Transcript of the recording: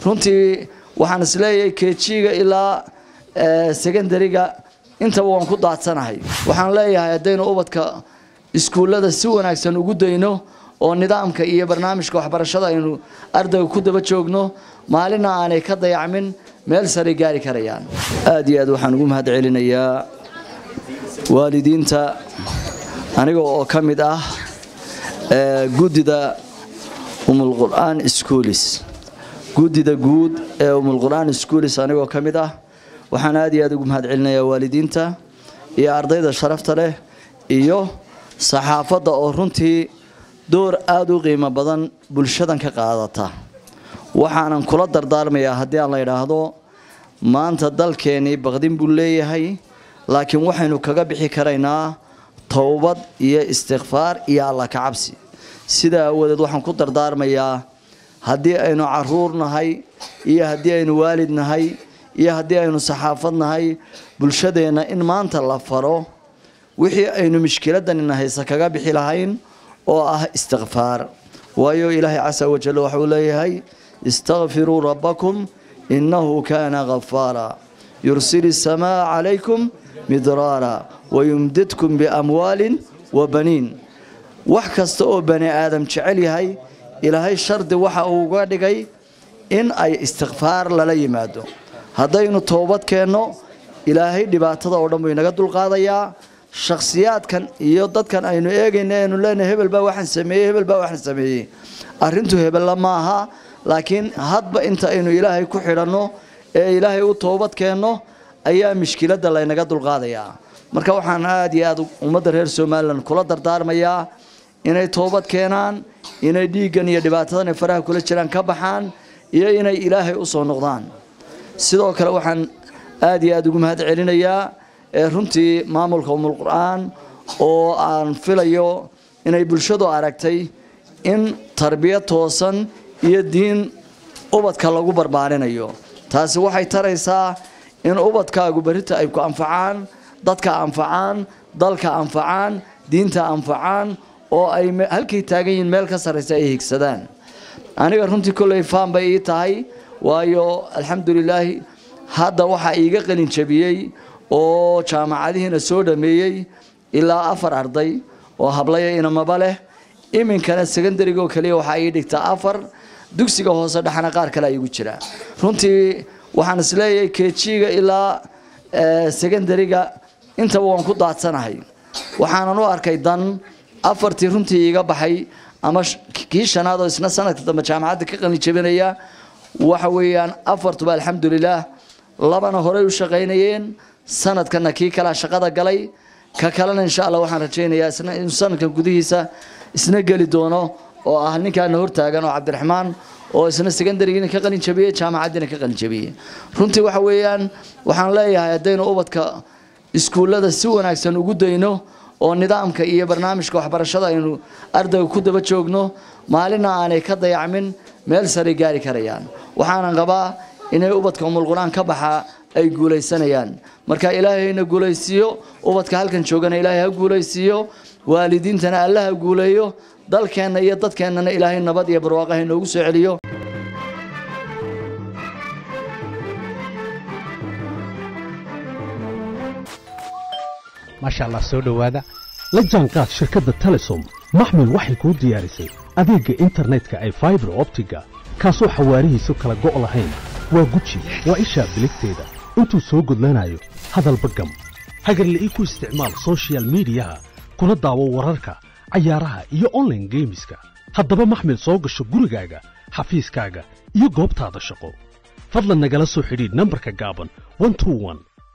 runtii waxaan isleeyahay kejiga ilaa secondariga intaba waan ku daadsanahay waxaan leeyahay haddaynu ubadka iskuullada si wanaagsan ugu dayno oo nidaamka iyo barnaamijka waxbarashada aynu ardayga ku daba joogno maalina aanay ka dayacmin meel saray gaari karayaan aada iyo aad waxaan ugu mahad celinayaa waalidiinta aniga oo ka mid ah guddida umulqur'aan schoolis guddida guud ee umulqur'aan schoolis anigoo ka mid ah waxaan aada iyo aada ugu mahad celinayaa waalidiinta iyo ardayda sharafta leh iyo saxaafadda oo runtii door aada u qiimo badan bulshadan ka qaadata waxaanan kula dardaarmayaa haddii aan la idhaahdo maanta dalkeennii baqdin buu leeyahay laakiin waxaynu kaga bixi karaynaa towbad iyo istikfaar iyo alla kacabsi sidaa awadeed waxaan ku dardaarmayaa haddii aynu caruur nahay iyo haddii aynu waalid nahay iyo haddii aynu saxaafad nahay bulshadeenna in maanta la faro wixii aynu mishkiladanina haysa kaga bixi lahayn oo ah istikfaar waayo ilaahay casa wajal waxauu leeyahay istakfiruu rabbakum innahu kaana ghafaara yursil isamaa calaykum midraara wayumdidkum biamwaalin wa baniin wax kasta oo bani aadam jecel yahay ilaahay shardi waxa uu uga dhigay in ay istikfaar lala yimaado haddaynu toobad keenno ilaahay dhibaatada oo dhan buu inaga dulqaadayaa shakhsiyaadkan iyo dadkan aynu eegayna aynu leenahay hebel baa waxaan sameeyey hebel baa waxaan sameeyey arrintu hebella ma aha laakiin hadba inta aynu ilaahay ku xidhanno ee ilaahay u toobad keenno ayaa mishkiladda laynaga dulqaadayaa marka waxaan aada iyo aada ummadda reer somalilan kula dardaarmayaa inay toobad keenaan inay dhiiggan iyo dhibaatadan ay faraha kula jiraan ka baxaan iyo inay ilaahay u soo noqdaan sidoo kale waxaan aada iyo aada ugu mahad celinayaa ee runtii maamulka umulqur'aan oo aan filayo inay bulshadu aragtay in tarbiyad toosan iyo diin ubadka lagu barbaarinayo taasi waxay taraysaa in ubadkaagu berrita ay ku anfacaan dadka anfacaan dalka anfacaan diinta anfacaan oo ay halkay taagan yihiin meel ka sarraysa ay higsadaan aniga runtii kolley faan bay ii tahay waayo alxamdulilaahi hadda waxaa iiga qalin jabiyey oo jaamacadihiina soo dhameeyey ilaa afar arday oo hablaya inamaba leh iminkana secondarigoo kaliya waxaa ii dhigtaa afar dugsiga hoose dhexna qaar kale igu jira runtii waxaan isleeyahay kejiga ilaa secondariga intaba waan ku daadsanahay waxaanan u arkay dan afartii runtii iiga baxay ama kii shanaad oo isna sanadka dambe jaamacadda ka qalin jabinaya waxa weeyaan afartuba alxamdulilaah labana horey u shaqaynayeen sanadkana kii kalea shaqada galay ka kalena insha allah waxaan rajaynayaa isna inuu sanadkan gudihiisa isna geli doono oo ah ninkaana hortaagan oo cabdiraxmaan oo isna secondarygiina ka qalin jabiyey jaamacaddiina ka qalin jabiyey runtii waxa weeyaan waxaan leeyahay haddaynu ubadka iskuullada si wanaagsan ugu dayno oo nidaamka iyo barnaamijka waxbarashada aynu ardayga ku daba joogno maalina aanay ka dayacmin meel saray gaari karayaan waxaanan qabaa inay ubadka umulqur-aan ka baxaa ay guulaysanayaan marka ilaahayna guulaysiiyo ubadka halkan joogana ilaahay ha guulaysiiyo waalidiintana alla ha guuleeyo dalkeenna iyo dadkeennana ilaahay nabad iyo barwaaqaha inoogu soo celiyo maasha allah soo dhowaada la jaanqaad shirkadda telesom maxmil waxay kuu diyaarisay adeegga internetka ay faibar optiga kaasoo xawaarihiisu kala go' lahayn waa guji waa ishaa biligteeda intuu soo gudlanayo hadalba gam hagarla'ii ku isticmaal sochial midiyaha kuna daawo wararka cayaaraha iyo onlaine geemiska haddaba maxmil soo gasho gurigaaga xafiiskaaga iyo goobtaada shaqo fadlan nagala soo xidhiidh nambarka gaaban